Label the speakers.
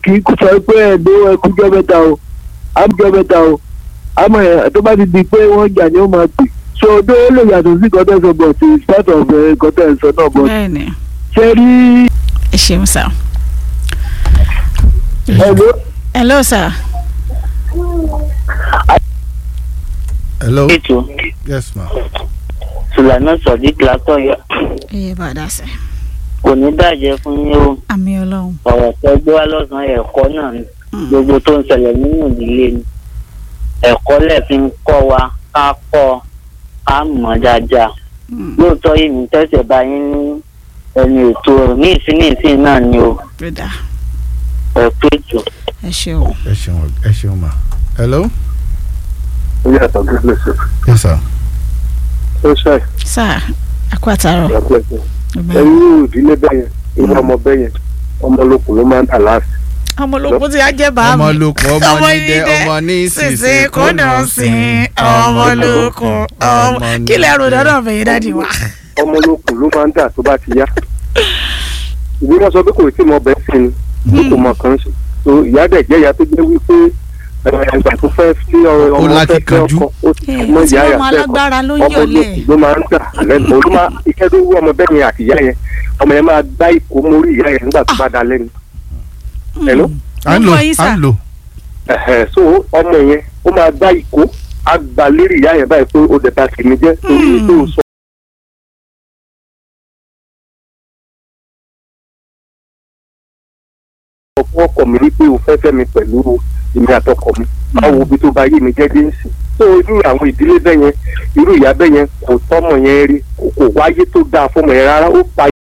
Speaker 1: kì í kó sọ pé ẹ̀dọ́ ẹkújọ́ mẹ́ta o àmújọ́ mẹ́ta o àmọ́ ẹ̀ tó bá ti di pé wọ́n jà ni ó máa pè so odó ó lè yàtọ̀ sí gọ́tẹ́ sọ but it's part of gọ́tẹ́ sọ náà but
Speaker 2: bẹ́ẹ̀ni
Speaker 1: ṣe rí
Speaker 2: ẹ ṣeun sá.
Speaker 1: ẹ̀dọ́
Speaker 2: hello sir.
Speaker 3: hello
Speaker 4: ètò
Speaker 3: yes ma
Speaker 4: sùlànà sọdík látọ̀yọ́
Speaker 2: iye bàdà sẹ.
Speaker 4: kò ní bàjẹ́ fún yín o
Speaker 2: àmì ọlọ́run.
Speaker 4: ọ̀rọ̀ tó gbé wá lọ́sàn-án ẹ̀kọ́ náà ni gbogbo tó ń ṣẹlẹ̀ nínú ìdílé ni ẹ̀kọ́ lẹ̀ fi ń kọ́ wa ká kọ́ ká mọ̀ dáadáa
Speaker 2: Mm,
Speaker 4: lóòótọ́ yìí mi tẹ̀sẹ̀ bá yín ní ẹni ètò ní ìsín ní ìsín náà ni o
Speaker 2: bẹ́ẹ̀dà
Speaker 4: ẹ̀kọ́ ètò.
Speaker 2: ẹ ṣeun.
Speaker 3: ẹ ṣeun ẹ ṣeun ma hello
Speaker 1: ó yàtọ̀ bí lè ṣe
Speaker 3: yes sir
Speaker 1: ó ṣe
Speaker 2: sá àkó àtàrọ.
Speaker 1: ìyàpẹ́ ẹ̀yìn ìdílé bẹ́yẹn irú ọmọ bẹ́yẹn ọmọ olókùn ló máa ń dà láàfin
Speaker 2: ọmọ ológun ti á jẹ́ bá mi.
Speaker 3: ọmọ lókun ọmọ nídẹ ọmọ ní
Speaker 2: sísè kó nà sí ọmọ ológun ọmọ kí lè rò dáná fẹ̀yìn dáàdi wa.
Speaker 1: ọmọ olókùn ló máa ń dà tó bá ti yá ìwé wọn sọ pé kò tí mọ bẹ́ẹ̀ sí ni kò mọ kàn sí so ìyá dẹ̀ jẹ́ ìyá tó jẹ́ wípé ẹgbà tó fẹ́ sí ọmọ
Speaker 3: Ó
Speaker 1: fẹ́ fẹ́
Speaker 3: lákìkanjú.
Speaker 1: ọkọ ó ti
Speaker 2: ẹ
Speaker 1: mọ
Speaker 2: tí
Speaker 1: ìyá
Speaker 2: wọn
Speaker 1: yà
Speaker 2: mọ
Speaker 1: fẹ́
Speaker 2: alágbára ló ń
Speaker 1: ọmọ
Speaker 2: yọlẹ.
Speaker 1: olókùn ló máa ń dà lẹ́nu olú máa iṣẹ́ tó wú ọmọ bẹ́ẹ̀ yẹn àti ìyá yẹn ọmọ yẹn máa dá ìkó mórí ìyá yẹn nígbà tó bá da lẹ́nu hello?
Speaker 3: à ń lò
Speaker 2: Mo gbọ́ yín,
Speaker 3: à
Speaker 2: sir.
Speaker 3: ń lò
Speaker 1: ẹ̀hẹ̀, so ọmọ yẹn ó máa dá ìkó á gbà lérí ìyá yẹn báyìí pé ó dẹ̀ ta tèmi jẹ́ torí
Speaker 2: Hmm.
Speaker 1: tó sọ fún ọkọ mi wípé o fẹ́ fẹ́ mi pẹ̀lú èmi àtọkọ mi báwo bí tó bá yé mi jẹ́ dé ń sìn so irú àwọn ìdílé bẹ́ẹ̀ yẹn irú ìyá bẹ́ẹ̀ yẹn kò tọ́mọ yẹn rí kò kò wáyé tó dáa fọmọ yẹn rárá ó pa